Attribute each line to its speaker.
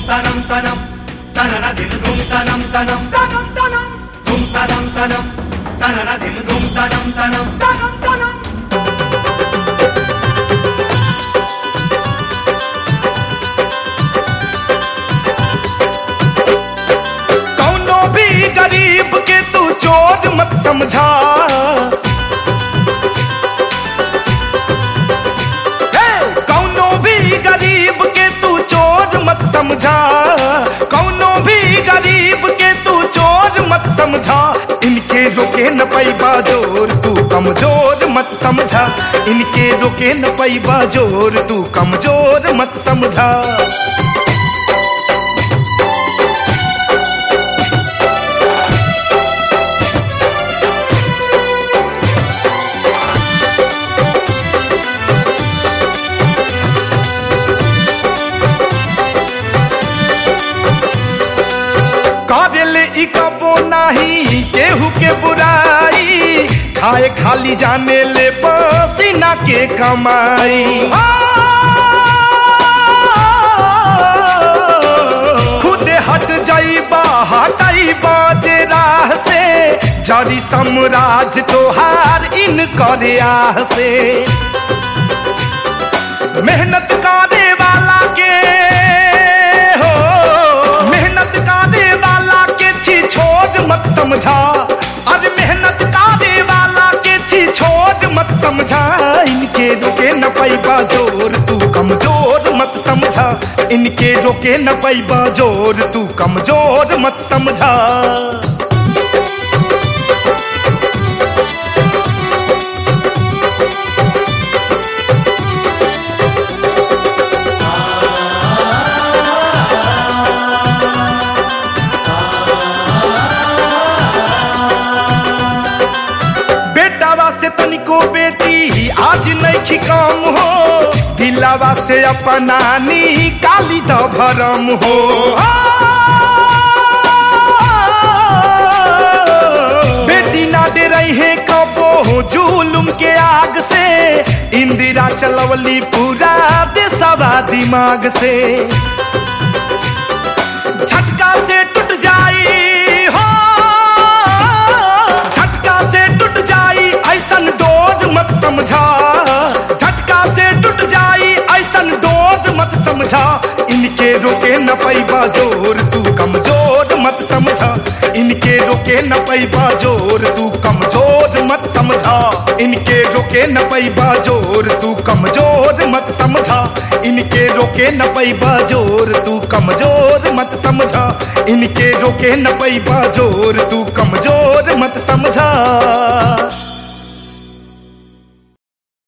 Speaker 1: తనం తనం తనన దిల్ దుమ్ తనం తనం తనం తనం దుమ్ తనం తనం తనన దిల్ దుమ్ తనం తనం తనం తనం
Speaker 2: कौनो भी गरीब के तू चोर मत समझा हे! कौनो भी गरीब के तू चोर मत समझा कौनो भी गरीब के तू चोर मत समझा इनके रोके न पैबा जोर तू कमजोर मत समझा इनके रोके न पैबा जोर तू कमजोर मत समझा काजल ई कबो नाही केहू के बुराई खाए खाली जाने ले पसीना के कमाई खुद हट जाइबा हटाई बाजे राह से जरी सम्राज तोहार इन करे आह से मेहनत करे वाला के हो मेहनत करे वाला के छी छोड़ मत समझा अरे मेहनत करे वाला के छी छोड़ मत समझा इनके रोके न पैबा जोर तू कमजोर मत समझा इनके रोके न पैबा जोर तू कमजोर मत समझा बेटावा से तनिको बेटी आज नहीं काम हो दिलावा से अपना नी काली द भरम हो बेटी ना दे रही है कबो जुलुम के आग से इंदिरा चलवली पूरा देशवा दिमाग से झटका से टूट जाई हो झटका से टूट जाई ऐसन डोज मत समझा झटका से टूट जाई ऐसन डोज मत समझा इनके रोके न पैबा जोर तू कमजोर मत समझा इनके रोके न पैबा जोर तू कमजोर मत समझा इनके रोके न पैबा जोर तू कमजोर मत समझा इनके रोके न पैबा जोर तू कमजोर मत समझा इनके रोके न पैबा जोर तू